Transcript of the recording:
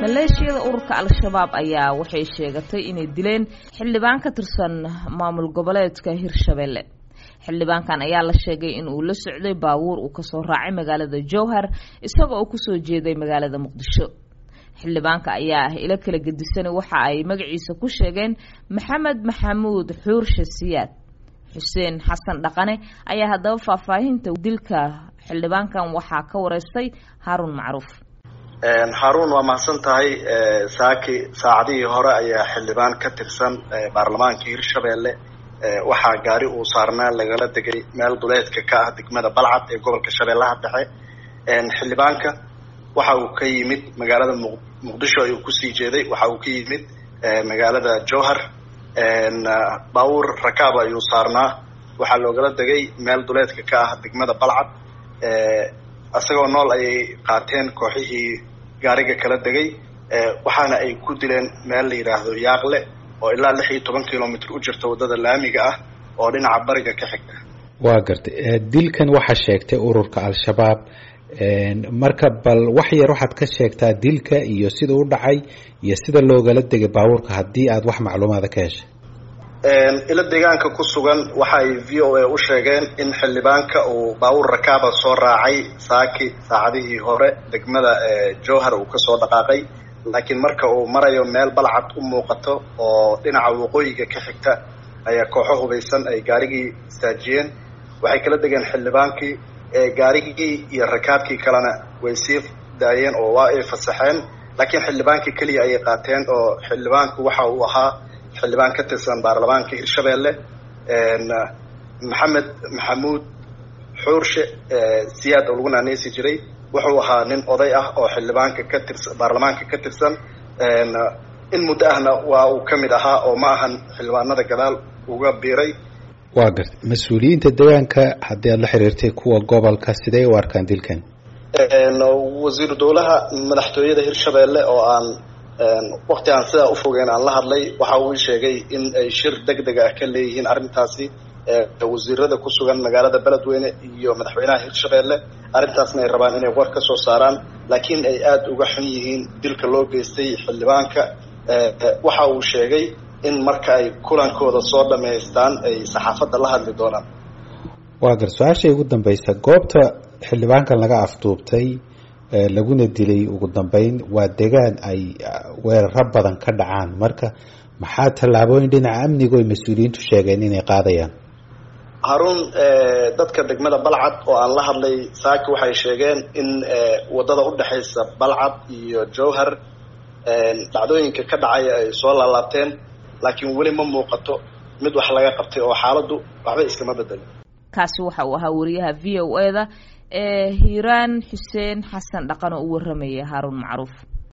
maleeshiyada ururka al-shabaab ayaa waxay sheegatay inay dileen xildhibaan ka tirsan maamul goboleedka hirshabelle xildhibaankan ayaa la sheegay in uu la socday baabuur uu kasoo raacay magaalada jowhar isagoo uu kusoo jeeday magaalada muqdisho xildhibaanka ayaa ah ilo kala gedisana waxa ay magaciisa ku sheegeen maxamed maxamuud xuurshe siyaad xuseen xasan dhaqane ayaa haddaba faahfaahinta dilka xildhibaankan waxaa ka wareystay haaruun macruuf haruun waa mahadsan tahay saaki saacadihii hore ayaa xildhibaan ka tirsan baarlamaanka hirshabelle waxaa gaari uu saarnaa lagala degay meel duleedka ka ah degmada balcad ee gobolka shabeellaha dhexe xildhibaanka waxa uu ka yimid magaalada muqdisho ayuu kusii jeeday waxa uu ka yimid magaalada jowhar baabuur rakaab ayuu saarnaa waxaa loogala degay meel duleedka ka ah degmada balcad isagoo nool ayay qaateen kooxihii gaariga kala degay waxaana ay ku dileen meel la yidhaahdo yaaqle oo ilaa lix iyo toban kilomitr u jirta waddada laamiga ah oo dhinaca bariga ka xigta waa gartay dilkan waxaa sheegtay ururka al-shabaab marka bal wax yar waxaad ka sheegtaa dilka iyo sida u dhacay iyo sida loogala degay baabuurka haddii aad wax macluumaada ka heshay ilo deegaanka ku sugan waxa ay v o a u sheegeen in xildhibaanka uu baabuur rakaaba soo raacay saaki saacadihii hore degmada jowhar uu kasoo dhaqaaqay laakiin marka uu marayo meel balcad u muuqato oo dhinaca waqooyiga ka xigta ayaa kooxo hubaysan ay gaarigii istaajiyeen waxay kala degeen xildhibaankii gaarigii iyo rakaabkii kalena way sii daayeen oo waa ay fasaxeen laakiin xildhibaankii keliya ayay qaateen oo xildhibaanku waxa uu ahaa xildhibaan ka tirsan baarlamaanka hirshabelle maxamed maxamuud xuurshe siyaad oo lagu naaneysi jiray wuxuu ahaa nin oday ah oo xildhibaanka ka tirsan baarlamaanka ka tirsan in muddo ahna waa uu ka mid ahaa oo ma ahan xildhibaanada gadaal uga biiray waa gartay mas-uuliyiinta deegaanka haddii aad la xiriirtay kuwa gobolka sidee u arkaan dilkan wasiiru dowlaha madaxtooyada hirshabelle oo aan wakti aan sidaa ufogeyn aan la hadlay waxa uu sheegay in ay shir deg deg ah ka leeyihiin arrintaasi wasiirada ku sugan magaalada beledweyne iyo madaxweynaha hirshabelle arrintaasna ay rabaan inay war ka soo saaraan laakiin ay aada uga xun yihiin dilka loo geystay xildhibaanka waxa uu sheegay in marka ay kulankooda soo dhamaystaan ay saxaafadda la hadli doonaan waa gar su-aashay ugu dambaysa goobta xildhibaankan laga afduubtay laguna dilay ugu dambeyn waa degaan ay weeraro badan ka dhacaan marka maxaa tallaabooyin dhinaca amniga oy mas-uuliyiintu sheegeen inay qaadayaan haruun dadka degmada balcad oo aan la hadlay saaki waxay sheegeen in waddada udhexaysa balcad iyo jowhar dhacdooyinka ka dhacaya ay soo laalaabteen laakiin weli ma muuqato mid wax laga qabtay oo xaaladdu waxba iskama bedelin kaasi waxa uu ahaa wariyaha v o e da ee hiiraan xuseen xasan dhaqan oo u warramaya haaruun macruuf